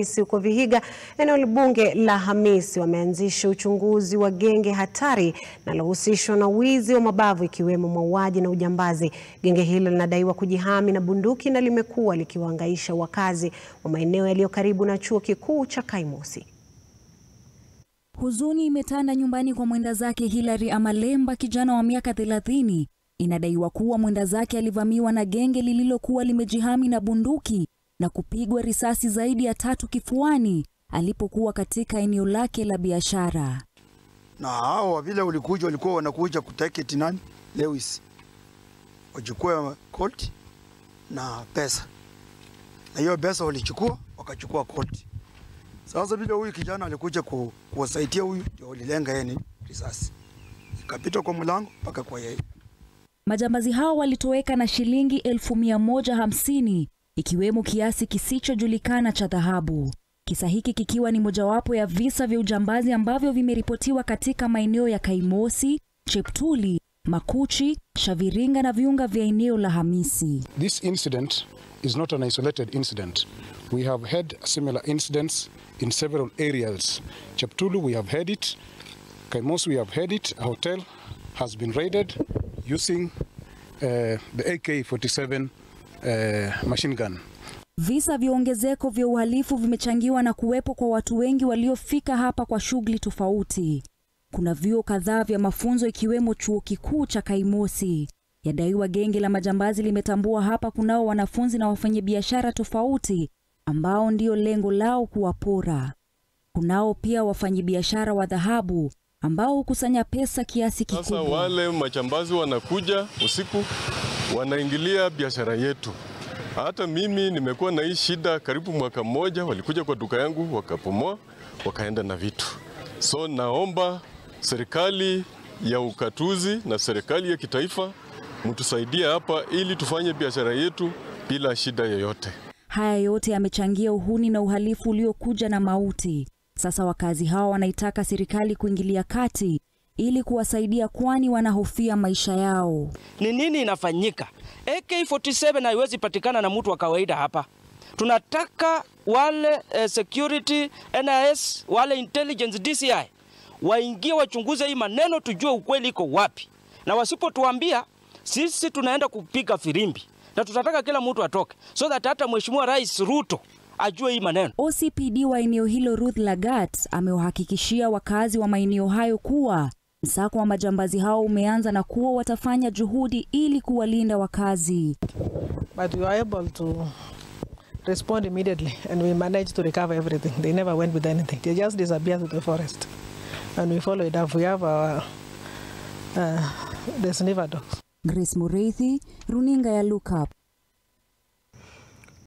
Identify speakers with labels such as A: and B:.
A: polisi huko Vihiga, eneo bunge la Hamisi, wameanzisha uchunguzi wa genge hatari linalohusishwa na wizi wa mabavu ikiwemo mauaji na ujambazi. Genge hilo linadaiwa kujihami na bunduki na limekuwa likiwahangaisha wakazi wa maeneo yaliyo karibu na chuo kikuu cha Kaimosi.
B: Huzuni imetanda nyumbani kwa mwenda zake Hilary Amalemba, kijana wa miaka 30. Inadaiwa kuwa mwenda zake alivamiwa na genge lililokuwa limejihami na bunduki na kupigwa risasi zaidi ya tatu kifuani alipokuwa katika eneo lake la biashara.
C: Na hao vile ulikuja walikuwa wanakuja kutaketi nani Lewis, wachukue Colt na pesa, na hiyo pesa walichukua wakachukua Colt. Sasa vile huyu kijana alikuja ku, kuwasaidia huyu, ndio walilenga yeye ni risasi ikapita kwa mlango mpaka kwa yeye.
B: Majambazi hao walitoweka na shilingi elfu mia moja hamsini ikiwemo kiasi kisichojulikana cha dhahabu. Kisa hiki kikiwa ni mojawapo ya visa vya ujambazi ambavyo vimeripotiwa katika maeneo ya Kaimosi, Cheptuli, Makuchi, Shaviringa na viunga vya eneo la Hamisi.
D: This incident is not an isolated incident. We have had similar incidents in several areas. Cheptulu, we have had it. Kaimosi, we have had it. A hotel has been raided using uh, the AK-47 uh, machine gun.
B: Visa vya ongezeko vya uhalifu vimechangiwa na kuwepo kwa watu wengi waliofika hapa kwa shughuli tofauti. Kuna vyuo kadhaa vya mafunzo ikiwemo chuo kikuu cha Kaimosi. Yadaiwa genge la majambazi limetambua hapa kunao wanafunzi na wafanyabiashara tofauti ambao ndio lengo lao kuwapora. Kunao pia wafanyabiashara wa dhahabu ambao hukusanya pesa kiasi kikubwa.
E: Sasa wale majambazi wanakuja usiku, wanaingilia biashara yetu. Hata mimi nimekuwa na hii shida karibu mwaka mmoja, walikuja kwa duka yangu wakapomoa, wakaenda na vitu. So naomba serikali ya ukatuzi na serikali ya kitaifa mtusaidie hapa ili tufanye biashara yetu bila shida yoyote.
B: Haya yote yamechangia uhuni na uhalifu uliokuja na mauti. Sasa wakazi hawa wanaitaka serikali kuingilia kati ili kuwasaidia, kwani wanahofia maisha yao.
F: Ni nini inafanyika? AK47 haiwezi patikana na mtu wa kawaida hapa. Tunataka wale eh, security NIS, wale intelligence DCI waingie wachunguze hii maneno, tujue ukweli iko wapi, na wasipotuambia sisi tunaenda kupiga firimbi, na tutataka kila mtu atoke, so that hata Mheshimiwa Rais Ruto ajue hii maneno.
B: OCPD wa eneo hilo Ruth Lagat amewahakikishia wakazi wa maeneo hayo kuwa msako wa majambazi hao umeanza na kuwa watafanya juhudi ili kuwalinda wakazi.
G: But we were able to respond immediately and we managed to recover everything. They never went with anything. They just disappeared to the forest. And we followed up. We have our uh, the sniffer dogs.
B: Grace Mureithi, runinga ya Look Up.